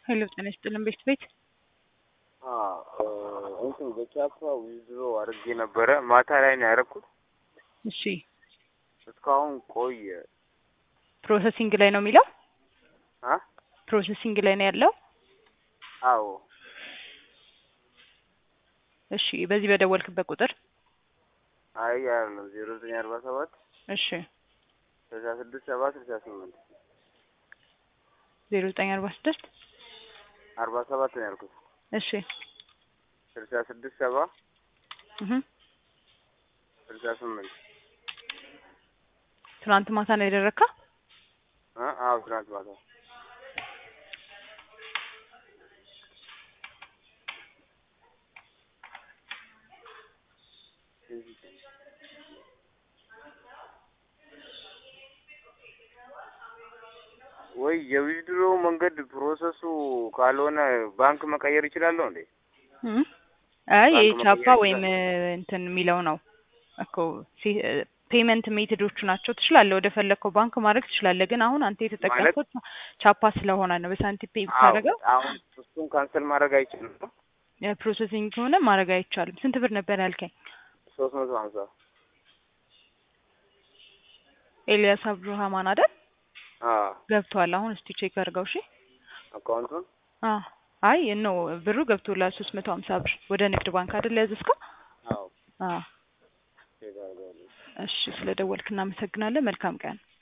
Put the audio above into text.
ሄሎ ጤና ይስጥልን ቤት ቤት እንትን በቻፓ ዊዝድሮ አድርጌ ነበረ። ማታ ላይ ነው ያደረኩት። እሺ እስካሁን ቆየ። ፕሮሰሲንግ ላይ ነው የሚለው አ ፕሮሰሲንግ ላይ ነው ያለው። አዎ እሺ በዚህ በደወልክበት ቁጥር አይ አይደለም ዜሮ ዘጠኝ አርባ ሰባት እሺ ስልሳ ስድስት ሰባ ስልሳ ስምንት ዜሮ ዘጠኝ አርባ ስድስት አርባ ሰባት ነው ያልኩት። እሺ ስልሳ ስድስት ሰባ እህ ስልሳ ስምንት ትናንት ማታ ነው ያደረግከው? አ አዎ ትናንት ማታ ወይ የዊዝድሮ መንገድ ፕሮሰሱ ካልሆነ ባንክ መቀየር ይችላለሁ እንዴ? እህ አይ ባንክ የቻፓ መቀየር ወይም እንትን የሚለው ነው እኮ ፔመንት ሜትዶቹ ናቸው። ትችላለህ፣ ወደ ፈለግከው ባንክ ማድረግ ትችላለህ። ግን አሁን አንተ የተጠቀምከው ቻፓ ስለሆነ ነው። በሳንቲም ፔይ ብታደርገው አሁን እሱን ካንሰል ማድረግ አይችልም ነው? ፕሮሰሲንግ ከሆነ ማድረግ አይቻልም። ስንት ብር ነበር ያልከኝ? ሶስት መቶ ሀምሳ ኤልያስ አብዱራህማን አይደል? አዎ ገብቷል። አሁን እስቲ ቼክ አድርገው። እሺ አካውንቱን አ አይ ኖ ብሩ ገብቶላል። ሶስት መቶ ሀምሳ ብር ወደ ንግድ ባንክ አይደል ያዘዝከው? አዎ አ ቼክ አድርጋለሁ። እሺ ስለደወልክ እናመሰግናለን። መልካም ቀን